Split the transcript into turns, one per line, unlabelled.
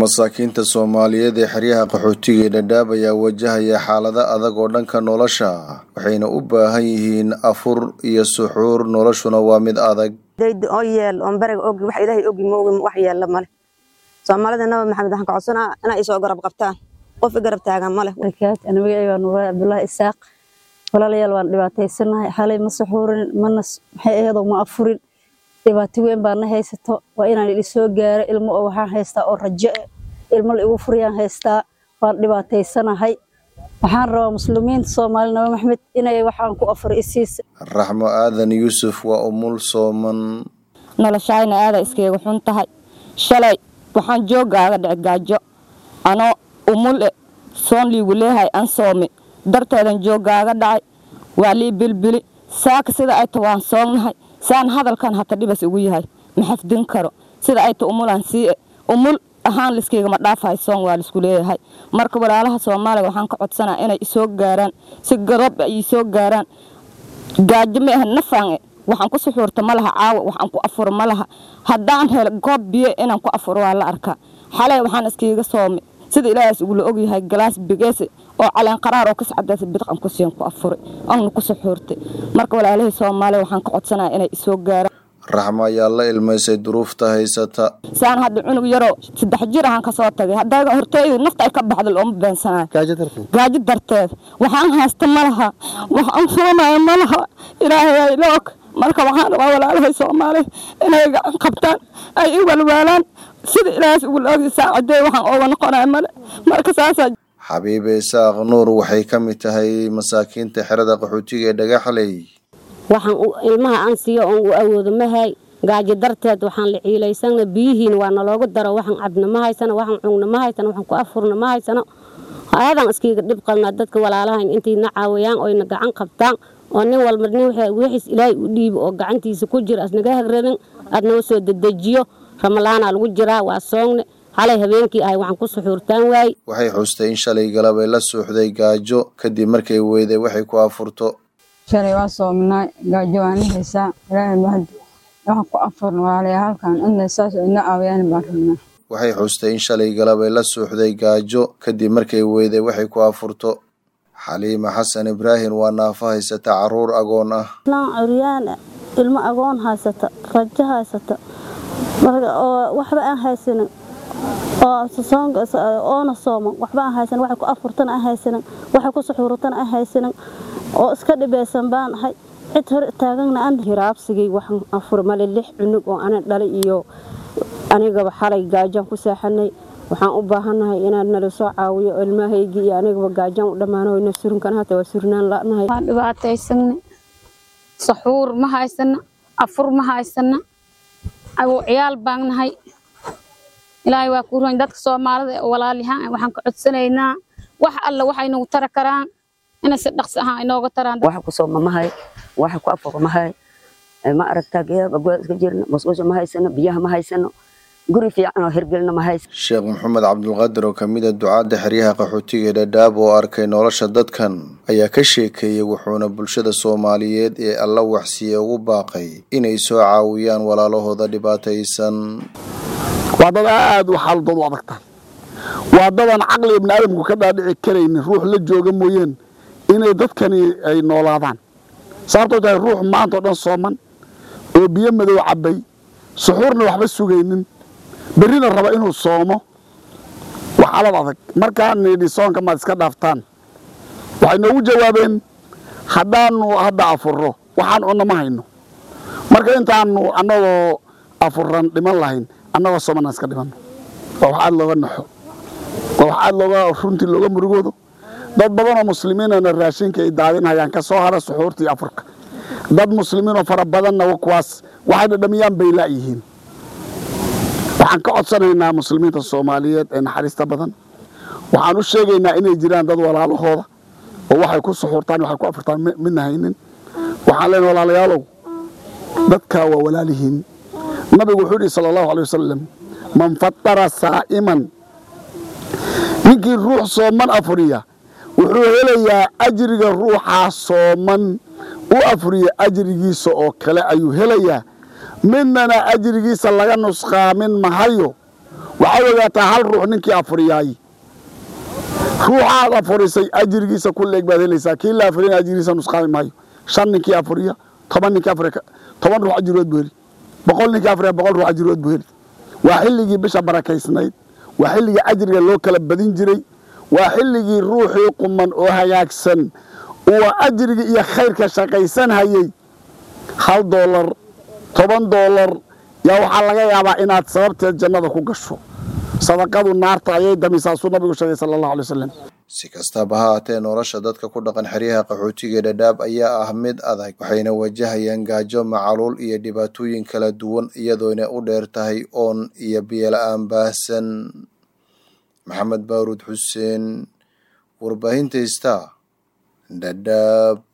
masaakiinta soomaaliyeed ee xeryaha qaxootiga ee dhadhaab ayaa wajahaya xaalado adag oo dhanka nolosha waxayna u baahan yihiin afur iyo suxuur noloshuna waa mid adag
oo yeel oon bariga ogi wax ilaahay ogi moogi wax yeella male soomaalida nabi maxamed waxaan ka codsanaa inay isoo garab qabtaan qof i garab taagan male
magacayga nuuray cabdullaahi isaaq walaalayaal waan dhibaataysanahay xalay ma suxuurin mana maxay aheedoo ma afurin dhibaato weyn baa na haysato waa inaan idhi soo gaaro ilmo oo waxaan haystaa oo rajo eh ilmo la igu furiyaan haystaa waan dhibaataysanahay waxaan rabaa muslimiinta soomaali nabi maxamed inay waxaan ku afuro isiisa
raxmo aadan yuusuf waa umul sooman
noloshayna aada iskayga xun tahay shalay waxaan joogaaga dhici gaajo anoo umul e soon liigu leehay an soome darteedan joogaaga dhacay waa lii bilbili saaka sida ay ta waan soognahay saan hadalkan hata dhibas ugu yahay ma xafdin karo sida ay ta umulaan sii e umul ahaan liskaygama dhaafahay soon waa laisku leeyahay marka walaalaha soomaaliya waxaan ka codsanaa inay isoo gaaraan si gadob ay isoo gaaraan gaajo ma aha nafaan e waxaan ku suxuurta ma laha caawa waxaan ku afuro ma laha haddaan helo goob biyo inaan ku afuro waa la arkaa xalay waxaan iskaiga soome sida ilaahaas ugula ogyahay galaas bigeese oo caleen qaraar oo kascadaasa bidqan ku siin ku afuray oona ku suxuurtay marka walaalahii soomaaliya waxaan ka codsanaya inay isoo gaaraan
raxmo ayaa la ilmaysay duruufta haysata
saan hadda cunug yaroo saddex jir ahaan kasoo tagay haddaa horteydu nafta ay ka baxda looma beensanayo gaajo darteed waxaan haysta ma laha waxaan furanayo ma laha ilaahay ay la og marka waxaan rabaa walaalahay soomaaliya inay gacan qabtaan ay i walwaalaan sida ilaahaas ugula ogya saacadeey waxaan ooga noqonaya male marka saasaa
xabiibe isaaq nuur waxay ka mid tahay masaakiinta xerada qaxootiga ee dhagaxley
waxaan ilmaha aan siiyo oon u awoodo mahay gaajo darteed waxaan la ciilaysana biyihiina waa naloogu daro waxaan cabna ma haysano waxaan cugna ma haysano waxaan ku afurna ma haysano aadaan iskiiga dhib qalnaa dadka walaalahayn intayna caawiyaan oyna gacan qabtaan oo nin walba nin wixiis ilaahay u dhiibo oo gacantiisa ku jira asnaga hagranin aadnaga soo dedejiyo ramalaanaa lagu jiraa waa soongne xalay habeenkii ahay waxaan ku suxuurtaan waaye
waxay xustay in shalay galabay la suuxday gaajo kadib markay weyday waxay ku afurto
shalay waa soominaa gaajo waan la haysaa ilaahay mahad waxaan ku afurna waalaya halkan inna saas ina caawiyaan baan rabnaa
waxay xustay in shalay galabay la suuxday gaajo kadib markay weyday waxay ku afurto xaliima xasan ibraahim waa naafo haysata caruur agoon ah
laan curyaan ilmo agoon haysata rajo haysata oo waxba aan haysanin oona sooman waxba aan haysanin waxay ku afurtana aan haysanin waxay ku suxuuratana aan haysanin oo iska dhibeysan baan ahay cid hor taagana aan hiraabsigay waxaan afur male lix cunug oo ana dhalay iyo anigaba xalay gaajaan ku saaxanay waxaan u baahannahay inaad nala soo caawiyo ilmahaygii iyo anigaba gaajaan u dhammaano ina surinkan hata waa surnaan la'nahay
waan dhibaataysana saxuur ma haysana afur ma haysana agu ciyaal baan nahay ilaahay waa ku roon dadka soomaalida ee walaalyahaan waxaan ka codsanaynaa wax alla waxay nagu tara karaan inay si dhaqsi ahaan inooga taraan
waxa ku sooma mahay waxa ku afur mahay ma aragtaa geeda goda iska jirna musqusha ma haysano biyaha ma haysano guri fiican oo hirgelina ma haysano
sheekh maxamed cabdulqaadir oo kamid a ducaadda xeryaha qaxootiga ee dhadhaab oo arkay nolosha dadkan ayaa ka sheekeeyey wuxuuna bulshada soomaaliyeed ee alla waxsiiye ugu baaqay inay soo caawiyaan walaalahooda dhibaataysan
waa dad aad u xaaladoodu adagta waa dadaan caqliga ibni aadamku ka dhaadhici karaynin ruux la jooga mooyeen inay dadkani ay noolaadaan sababtoo tahay ruux maanta oo dhan sooman oo biyo madow cabbay suxuurna waxba sugaynin berrina raba inuu soomo waa xaalad adag markaan nidhi soonka maad iska dhaaftaan waxay noogu jawaabeen haddaannu hadda afurro waxaan cunno ma hayno marka intaannu annagoo afurran dhiman lahayn annagoo soomanaan iska dhimanno waa wax aad looga naxo waa wax aad looga runtii looga murugoodo dad badanoo muslimiinana raashinka ay daadinhayaan ka soo hara suxuurtii afurka dad muslimiinoo fara badanna kuwaas waxay dhadhamiyaan bay la'yihiin waxaan ka codsanaynaa muslimiinta soomaaliyeed ee naxariista badan waxaan u sheegaynaa inay jiraan dad walaalahooda oo waxay ku suxuurtaan waxay ku afurtaan midna haynin waxaan leenahay walaalayaalow dadkaa waa walaalihiin nabigu wuxuu yidhi sala allahu alay wasalam man fatara saa'iman ninkii ruux sooman afuriya wuxuu helayaa ajriga ruuxaa sooman u afriya ajrigiisa oo kale ayuu helayaa midnana ajrigiisa laga nusqaamin mahayo waxaad ogaataa hal ruux ninkii afuriyaay ruuxaad afurisay ajrigiisa ku leeg baad helaysaa kii la afuriyana ajrigiisa nusqaami maayo shan ninkii afuriya toban ninkii afuriya toban ruux ajrigood buu heli boqol ninkii afuriya boqol ruux ajrigood buu heli waa xilligii bisha barakaysnayd waa xilligii ajriga loo kala badin jiray waa xilligii ruuxii quman oo hagaagsan uu ajriga iyo khayrka shaqaysan hayay hal doolar toban doolar yaa waxaa laga yaabaa inaad sababteed jannada ku gasho sadaqadu naarta ayay damisaasuu nabigu sheegay sala allahu alay wasalam
si kastaba ha haatee nolosha dadka ku dhaqan xeryaha qaxootiga dhadhaab ayaa ah mid adag waxayna wajahayaan gaajo macaluul iyo dhibaatooyin kala duwan iyadoona u dheer tahay oon iyo biyola-aan baahsan maxamed baaruud xuseen warbaahinta star dhadhaab